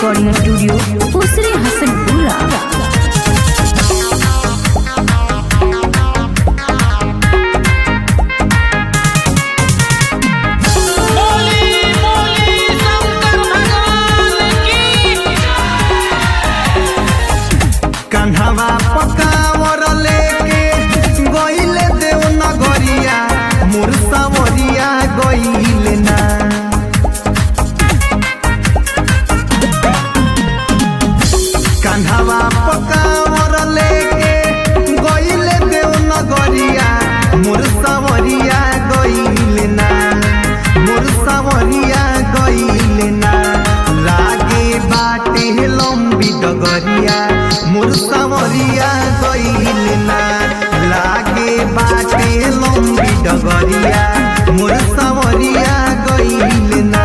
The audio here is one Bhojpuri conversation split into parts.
रिकॉर्डिंग स्टूडियो उसरे हसनपुरा बोली बोली शंकर भगवान की कन्हवा पकावर लेके गईले देव नगरिया मोर सावरिया गईले ना कन्हवा पकावर लेके गईले देव नगरिया मोर सावरिया गईले ना मोर सावरिया गईले ना लागे बाटे लंबी डगरिया मोर सावरिया गईले ना लागे बाटे लंबी डगरिया मोर सावरिया गईले ना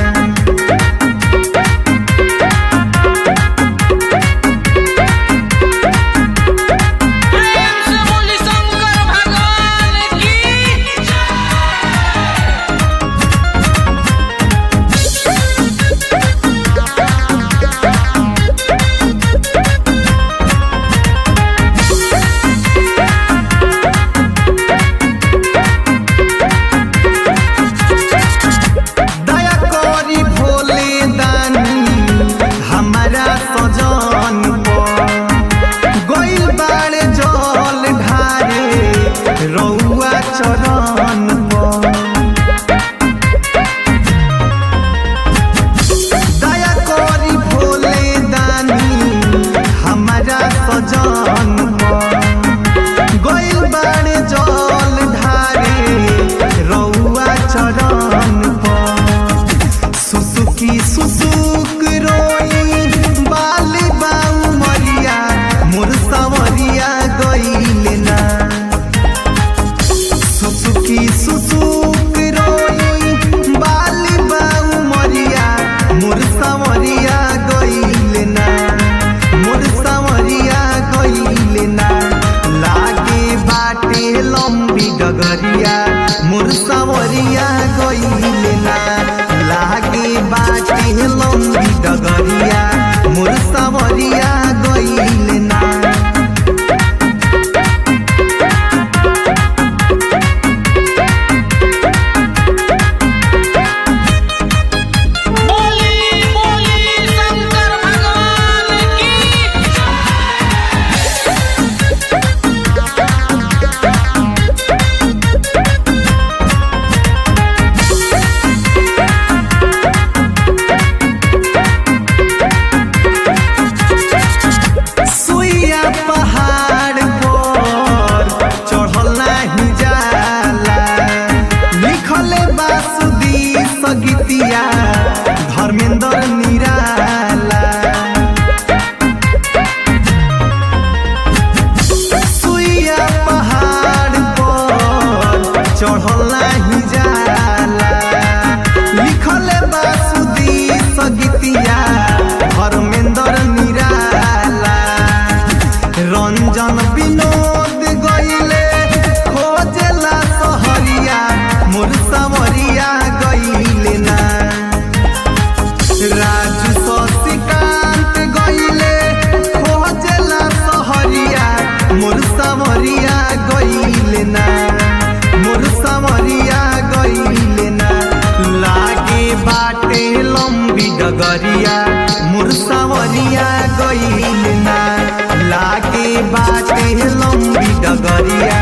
प्रेम से बोली शंकर भगवान की दया करी भोले दानी हमारा सजन पर गइल बाड़े जल ढारे रउआ चरण पर दया करी भोले दानी हमारा सजन पर गइल बाड़े जल ढारे रउआ चरण पर सुसुकी सुसुक रोई बाली बाऊ मरिया मोर सावरिया गइले ना सुसुकी सुसुक रोई बाली बाऊ मरिया मोर सावरिया गइले ना मोर सावरिया गइले ना लागे बाटे लंबी डगरिया मोर सावरिया गइले ना लागे बाटे लंबी डगरिया मोर सावरिया गइले ना बोली बोली शंकर भगवान की सुइया पहाड़ पर चढ़ल नाही जाला लिखले बासुदी सगीतिया धर्मेंद्र निराला सुइया पहाड़ पर चढ़ल नाही जाला लिखले बासुदी सगीतिया धर्मेंद्र निराला रंजन विनोद गइले खोजेला सहरिया मोर सावरिया गइले ना राजू शशिकांत गइले खोजेला सहरिया मोर सावरिया गइले ना मोर सावरिया गइले ना लागे बाटे लंबी डगरिया मोर सावरिया गइले ना लागे बाटे लंबी डगरिया